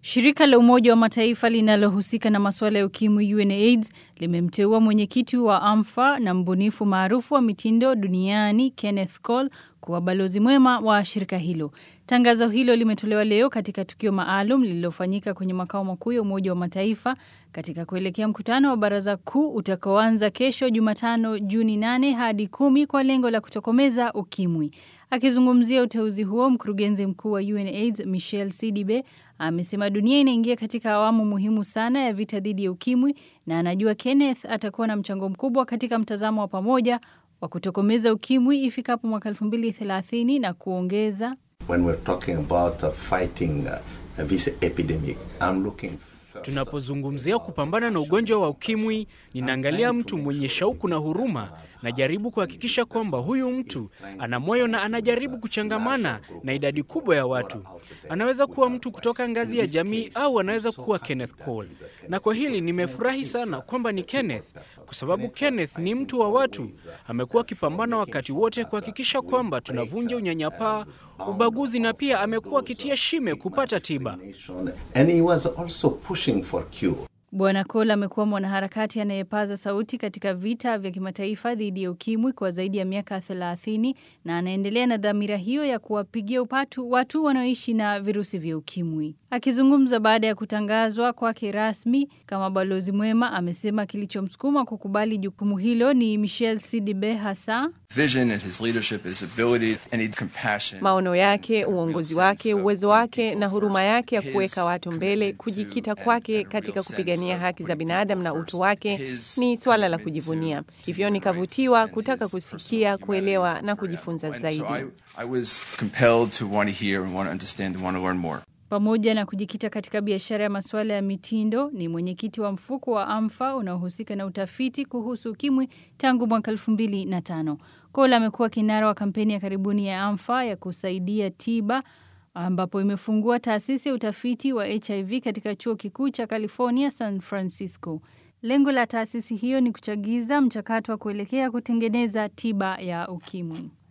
Shirika la Umoja wa Mataifa linalohusika na masuala ya ukimwi UNAIDS limemteua mwenyekiti wa AMFA na mbunifu maarufu wa mitindo duniani Kenneth Cole kuwa balozi mwema wa shirika hilo. Tangazo hilo limetolewa leo katika tukio maalum lililofanyika kwenye makao makuu ya Umoja wa Mataifa katika kuelekea mkutano wa Baraza Kuu utakaoanza kesho Jumatano Juni 8 hadi kumi kwa lengo la kutokomeza ukimwi. Akizungumzia uteuzi huo, mkurugenzi mkuu wa UNAIDS Michelle Sidibe amesema dunia inaingia katika awamu muhimu sana ya vita dhidi ya ukimwi na anajua Kenneth atakuwa na mchango mkubwa katika mtazamo wa pamoja wa kutokomeza ukimwi ifikapo mwaka 2030 na kuongeza When we're talking about uh, fighting uh, this epidemic, I'm looking Tunapozungumzia kupambana na ugonjwa wa ukimwi, ninaangalia mtu mwenye shauku na huruma. Najaribu kuhakikisha kwamba huyu mtu ana moyo na anajaribu kuchangamana na idadi kubwa ya watu. Anaweza kuwa mtu kutoka ngazi ya jamii au anaweza kuwa Kenneth Cole. Na kwa hili nimefurahi sana kwamba ni Kenneth, kwa sababu Kenneth ni mtu wa watu. Amekuwa akipambana wakati wote kuhakikisha kwamba tunavunja unyanyapaa, ubaguzi na pia amekuwa akitia shime kupata tiba. and he was also pushing for cure. Bwana Cole amekuwa mwanaharakati anayepaza sauti katika vita vya kimataifa dhidi ya ukimwi kwa zaidi ya miaka 30 na anaendelea na dhamira hiyo ya kuwapigia upatu watu wanaoishi na virusi vya ukimwi. Akizungumza baada ya kutangazwa kwake rasmi kama balozi mwema, amesema kilichomsukuma kukubali jukumu hilo ni Michelle Sidibe hasa vision and his leadership, his ability and his compassion. Maono yake, uongozi wake, uwezo wake na huruma yake ya kuweka watu mbele, kujikita kwake katika kupigania haki za binadamu na utu wake ni swala la kujivunia. Hivyo nikavutiwa kutaka kusikia, kuelewa na kujifunza And so zaidi. I, I was compelled to want to hear and want to understand and want to learn more. Pamoja na kujikita katika biashara ya masuala ya mitindo, ni mwenyekiti wa mfuko wa AMFA unaohusika na utafiti kuhusu ukimwi tangu mwaka elfu mbili na tano. Cole amekuwa kinara wa kampeni ya karibuni ya AMFA ya kusaidia tiba ambapo imefungua taasisi ya utafiti wa HIV katika chuo kikuu cha California San Francisco. Lengo la taasisi hiyo ni kuchagiza mchakato wa kuelekea kutengeneza tiba ya ukimwi.